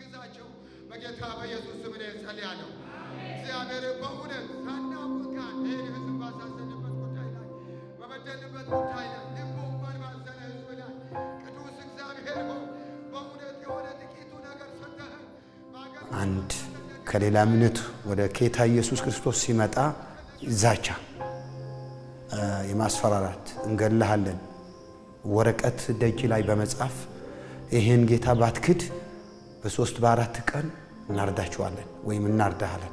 እንዲያግዛቸው በጌታ በኢየሱስ ስም እኔ ጸልያለሁ። እግዚአብሔር በእውነት ሳናውቅ እንኳን ይህን ሕዝብ ባሳዘንበት ጉዳይ ላይ በበደልንበት ጉዳይ ላይ ልቡ እንኳን ባዘነ ሕዝብ ላይ ቅዱስ እግዚአብሔር ሆይ በእውነት የሆነ ጥቂቱ ነገር ሰጠህን በአገር አንድ ከሌላ እምነት ወደ ጌታ ኢየሱስ ክርስቶስ ሲመጣ ዛቻ፣ የማስፈራራት እንገልሃለን ወረቀት ደጅ ላይ በመጻፍ ይሄን ጌታ ባትክድ በሶስት በአራት ቀን እናርዳችኋለን ወይም እናርዳሃለን።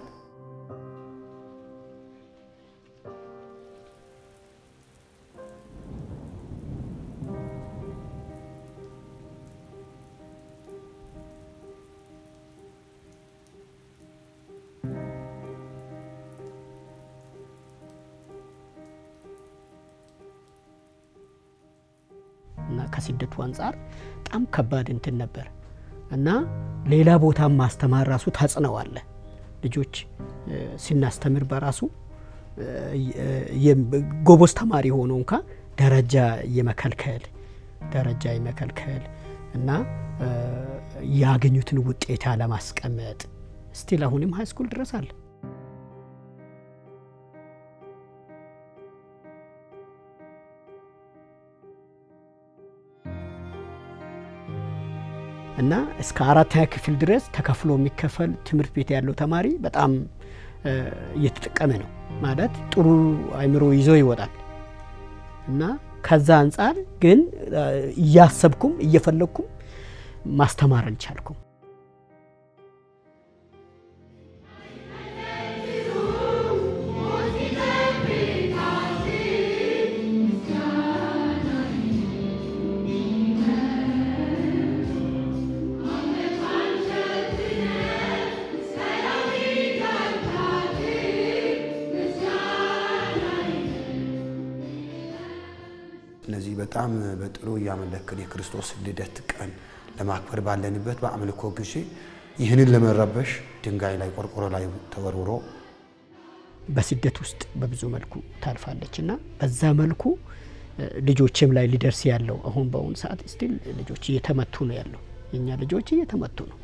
እና ከስደቱ አንጻር በጣም ከባድ እንትን ነበር እና ሌላ ቦታም ማስተማር ራሱ ተጽዕኖ አለ። ልጆች እ፣ ስናስተምር በራሱ እ፣ የ- ጎበዝ ተማሪ ሆኖ እንኳ ደረጃ የመከልከል ደረጃ የመከልከል እና እ፣ ያገኙትን ውጤት ያለማስቀመጥ ስቲል አሁንም ሀይ ስኩል ድረስ አለ። እና እስከ አራተኛ ክፍል ድረስ ተከፍሎ የሚከፈል ትምህርት ቤት ያለው ተማሪ በጣም እ፣ እየተጠቀመ ነው ማለት ጥሩ አእምሮ ይዞ ይወጣል። እና ከዛ አንጻር ግን እ፣ እያሰብኩም እየፈለግኩም ማስተማር አልቻልኩም። እነዚህ በጣም በጥሩ እያመለክን የክርስቶስ ልደት ቀን ለማክበር ባለንበት በአምልኮ ጊዜ ይህንን ለመረበሽ ድንጋይ ላይ ቆርቆሮ ላይ ተወርውሮ በስደት ውስጥ በብዙ መልኩ ታልፋለች እና በዛ መልኩ እ፣ ልጆችም ላይ ሊደርስ ያለው አሁን በአሁኑ ሰዓት ስቲል ልጆች እየተመቱ ነው ያለው። የእኛ ልጆች እየተመቱ ነው።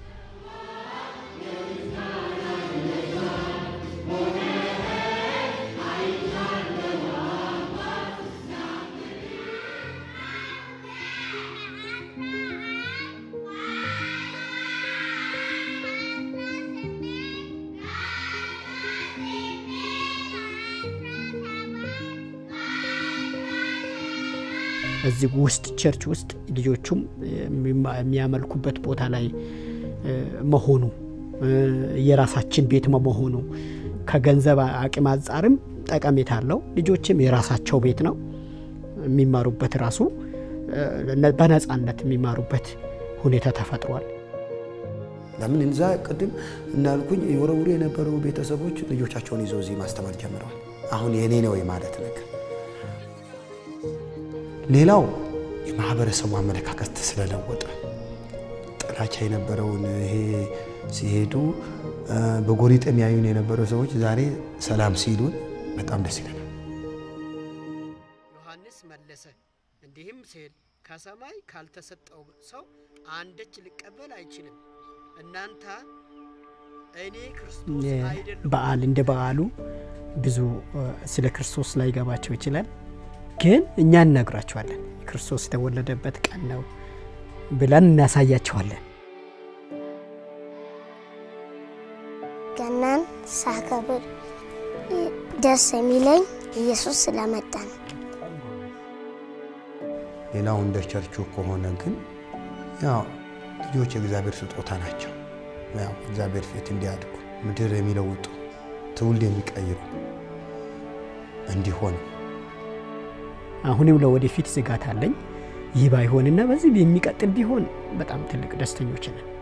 እዚህ ውስጥ ቸርች ውስጥ ልጆቹም የሚማ- የሚያመልኩበት ቦታ ላይ እ፣ መሆኑ እ፣ የራሳችን ቤት መሆኑ ከገንዘብ አቅም አንጻርም ጠቀሜታ አለው። ልጆችም የራሳቸው ቤት ነው የሚማሩበት ራሱ እ፣ ነ- በነጻነት የሚማሩበት ሁኔታ ተፈጥሯል። ለምን እንዛ ቅድም እንዳልኩኝ የወረውሩ የነበሩ ቤተሰቦች ልጆቻቸውን ይዘው እዚህ ማስተማር ጀምረዋል። አሁን የኔ ነው የማለት ነገር። ሌላው የማህበረሰቡ አመለካከት ስለለወጠ ጥላቻ የነበረውን ይሄ ሲሄዱ እ፣ በጎሪጥ የሚያዩን የነበሩ ሰዎች ዛሬ ሰላም ሲሉን በጣም ደስ ይለናል። ዮሐንስ መለሰ እንዲህም ሲል ከሰማይ ካልተሰጠው ሰው አንዳች ሊቀበል አይችልም። እናንተ እኔ ክርስቶስ አይደለሁም። በዓል እንደ በዓሉ ብዙ እ፣ ስለ ክርስቶስ ላይ ገባቸው ይችላል፣ ግን እኛ እነግራቸዋለን ክርስቶስ የተወለደበት ቀን ነው ብለን እናሳያቸዋለን። ገናን ሳከብር ደስ የሚለኝ ኢየሱስ ስለመጣ ነው። ሌላው እንደ ቸርቹ ከሆነ ግን ያው ልጆች የእግዚአብሔር ስጦታ ናቸው። ያው እግዚአብሔር ፊት እንዲያድጉ ምድር የሚለውጡ ትውልድ የሚቀይሩ እንዲሆኑ አሁንም ለወደፊት ስጋት አለኝ። ይህ ባይሆንና በዚህ የሚቀጥል ቢሆን በጣም ትልቅ ደስተኞች ነን።